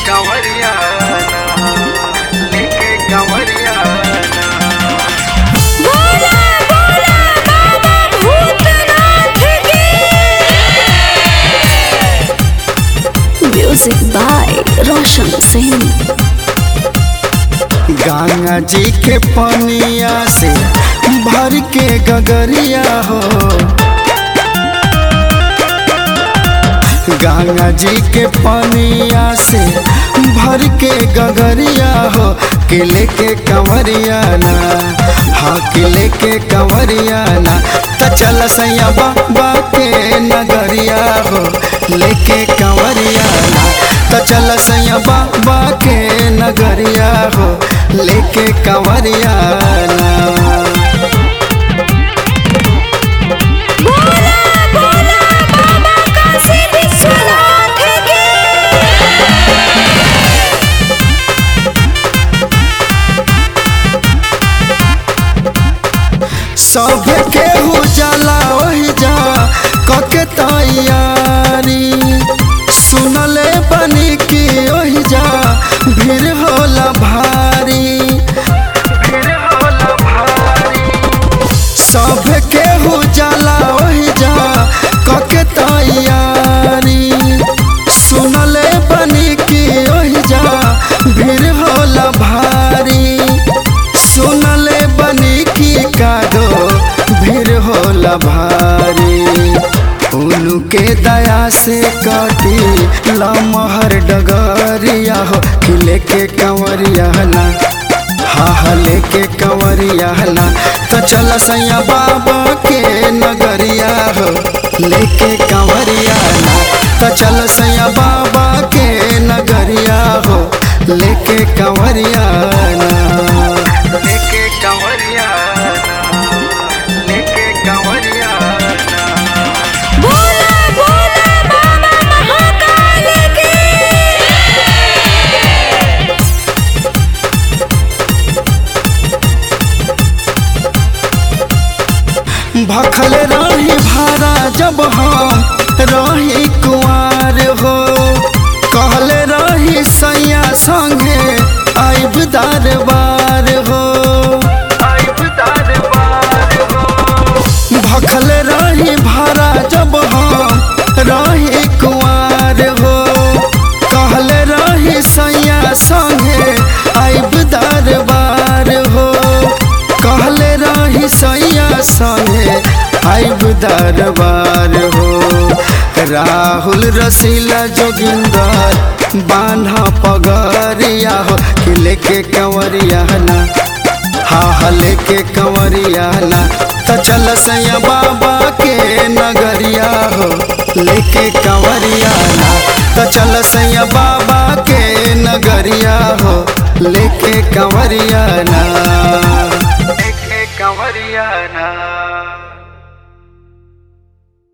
कंवरिया लेके कंवरिया बोला बोला बाबा भूतनाथ की म्यूजिक बाय रोशन सिंह गंगा जी के पनिया से भर के गगरिया हो गंगा जी के पनिया से भर के गगरिया हो के लेके कंवरिया ना हाँ के लेके कंवरिया ना त चल सैया बाबा के नगरिया हो लेके कंवरिया ना त चल सैया बाबा के नगरिया हो लेके कंवरिया ना बोला बोला बाबा काशी विश्वनाथ की सब केहू जाला ओहि जा कके तैयारी सुनले बनी की ओहि जा भीड़ होला भारी फिर होला भारी सब केहू जाला ओहि जा कके तैयारी सुनले बनी की ओहि जा भीड़ होला भारी सुनले बनी की कादो भीड़ होला भारी उनके दया से कटी लमहर डगरिया हो कि लेके कंवरिया ना हा हा लेके कंवरिया ना तो चल सैया बाबा के नगरिया हो लेके कंवरिया ना तो चल सैया बाबा के नगरिया हो लेके कंवरिया ना लेके कंवरिया लेके कंवरिया बोला बोला बाबा महाकाल की भखल रही भारा जब हम रही कुआर हो कहले रही सैया संगे आइब दरबार हो आइब दरबार हो भखल रही भारा जब हम रही कुआर हो कहले रही सैया संगे आइब दरबार हो कहले रही सैया संगे आइब दरबार हो राहुल रसीला जोगिंदर बान्हा पगरिया हो कि लेके कंवरिया ना हा हा लेके कंवरिया ना त चल सैया बाबा के नगरिया हो लेके कंवरिया ना त चल सैया बाबा के नगरिया हो लेके कंवरिया ना लेके कंवरिया